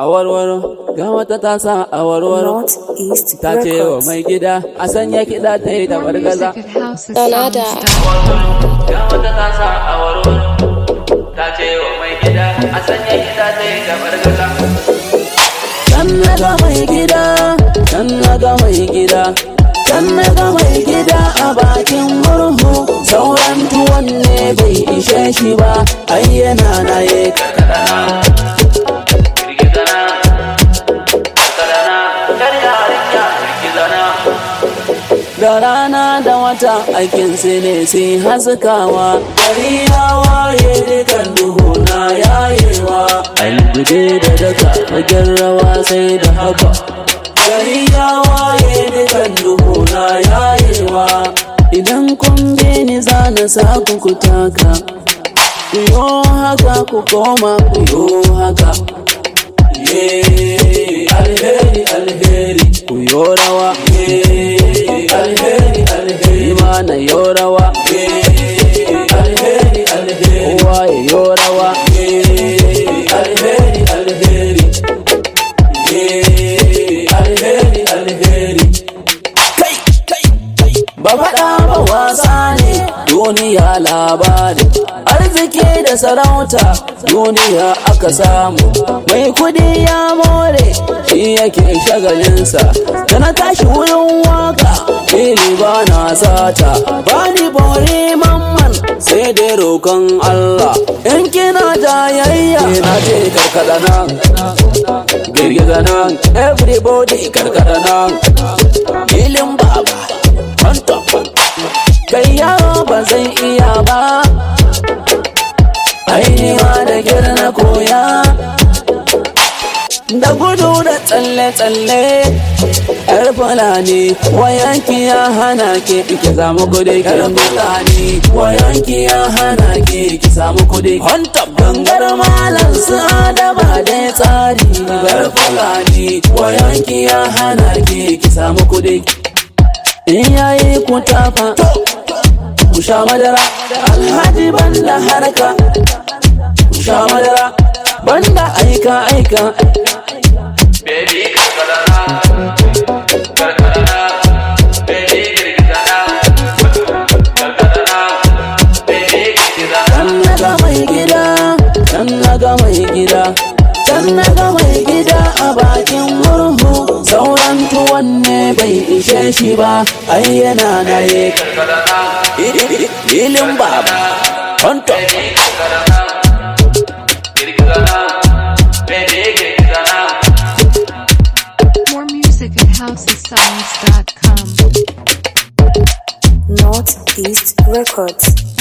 a warwaro ga wata ta sa a warwaro Northeast ta ce wa Records. mai gida a sanya kiɗa ta yi da More bargaza music at Donada. houseofsounds.com. ga wata ta sa a warwaro ta ce wa mai gida a sanya kiɗa ta yi da bargaza kan na ga mai gida kan na ga mai gida kan na ga mai gida a bakin murhu sauran tuwon ne bai ishe shi ba ai yana na ye karkadana girgizana karkadana kar yarinya girgizana da rana da wata aikin su ne sai haskawa gari ya waye dukan duhu na yayewa algude da daga fagen rawa sai da haka gari ya waye dukan duhu na yayewa idan kun bi ni za na sa ku ku taka ku yo haka ku koma ku yo haka Ye, alheri alheri ku yo rawa Ye, alheri alheri mana yo rawa Ye, alheri alheri kowa ya yo rawa Ye, alheri alheri Ye, alheri alheri kai kai kai ba faɗa ba wasa ne duniya labari arziki da sarauta duniya aka samu mai kudi ya more shi yake shagalinsa da na tashi wurin waka fili ba na sata ba ni bore mamman sai dai roƙon Allah in kina jayayya na ce karkada nan girgiza nan everybody karkada nan filin baba on top kai yaro ba zai iya ba ainiwa da girna koya da gudu da tsalle-tsalle yar fulani wayanki ya hana ke ki samu kudi yar fulani wayanki ya hana ke ki samu kudi honta gangar malam su adama da tsari yar fulani wayanki ya hana ke ki samu kudi in yayi ku tafa ku sha madara alhaji banda harka ku sha madara banda aika aika baby karkarana karkarana baby girgizana karkarana baby girgizana kan naga mai gida kan naga mai gida kan naga mai gida a bakin murhu sauran tuwon ne bai ishe shi ba ai yana na ye karkarana ilin baba on top More music at houseofsounds.com. Northeast Records.